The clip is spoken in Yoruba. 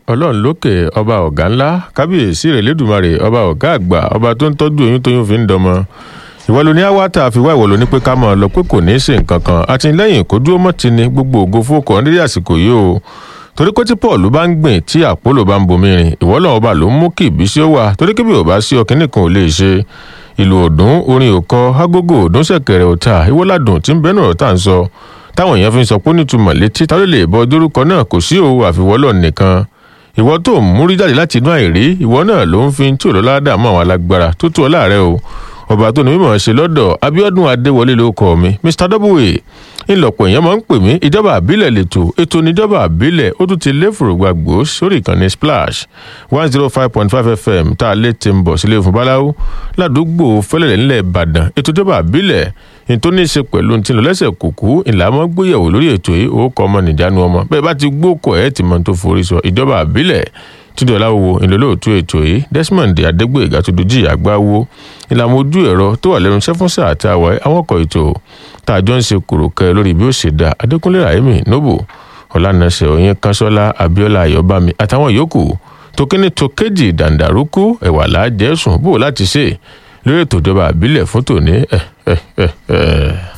ọlọ́run lókè ọba ọ̀gá ńlá kábíyèsí rẹ̀ lẹ́dùnmarè ọba ọ̀gá àgbà ọba tó ń tọ́jú oyún tóyún fi ń dọmọ ìwọ ló ní àwátà àfiwá ìwọ ló ní pé ká mọ̀ ọ́ lọ pé kò ní í ṣe nǹkan kan àtìlẹ́yìn kó dúró mọ́ ti ní gbogbo ògo fókò nírí àsìkò yìí o torí pé tí paul bá ń gbìn tí àpólò bá ń bomi rìn ìwọ lọ́wọ́ bá ló ń mú kí ìbísí ó wà torí kébì ò bá sí ọkìnrin kan ò lè ṣe ìlú òdùn orin òkọ agogo òdùn ṣẹ̀kẹ̀rẹ̀ òta ìwọládùn tí ń bẹnu ọ̀rọ̀ tá à ń sọ táwọn èèyàn fi ń sọ pé nítumọ̀ létí tá ló lè bọ dórúkọ náà kò sí òwò àfiwọ́lọ̀ nìkan ìwọ tó ń múrí jáde láti inú àìrí ìwọ náà ló ń fi tí òlọ́lá dààmú àwọn alágbára tó tó ọ láàrẹ o ọba tó ní mímọ̀ ṣe lọ́dọ̀ abiodun adéwọlé ló kọ́ mi mr w ńlọpọ̀ èèyàn máa ń pè mí ìjọba àbílẹ̀ lẹ́tọ̀ ètò níjọba àbílẹ̀ ó tún ti lé fòrògbà gbòó sórí ìkànnì splash one zero five point five fm tá a lè ti ń bọ̀ sílé fún báláwo ládùúgbò fẹlẹ̀lẹ̀ ńlẹ̀ ìbàdàn ètò ìjọba àbílẹ̀ ní tó ní í ṣe pẹ̀lú ti lọ lẹ́sẹ̀ kùkú ìlàmọ́ gbéyẹ̀wò lórí ètò yìí ó kọ́ ọmọ nìjánu ọmọ bẹ́ẹ̀ bá ti gbókò ẹ̀ ti mọ̀ tó forí sọ ìjọba àbílẹ̀ túndé ọláwo ìlólóòtú ètò yìí desmond adégbòyègà tó dojú àgbáwo ìlànà ojú ẹ̀rọ tó wà lẹ́nu sẹ́fúnsà àti àwọ̀ àwọn ọkọ̀ ètò tá a jọ ń ṣe kòròkẹ́ lórí bí ó ṣe dá adékúnlé rahimi nobo ọ̀lànàṣẹ òyìn kanṣọ́lá abiola ayọ̀bámi àtàwọn yòókù tókíní tókéjì dàǹdàrúkú ẹ̀wà lájẹ̀sùn bò láti ṣe lórí ètò ìjọba àbílẹ̀ fún tòní ẹ̀ ẹ̀ ẹ̀ ẹ̀.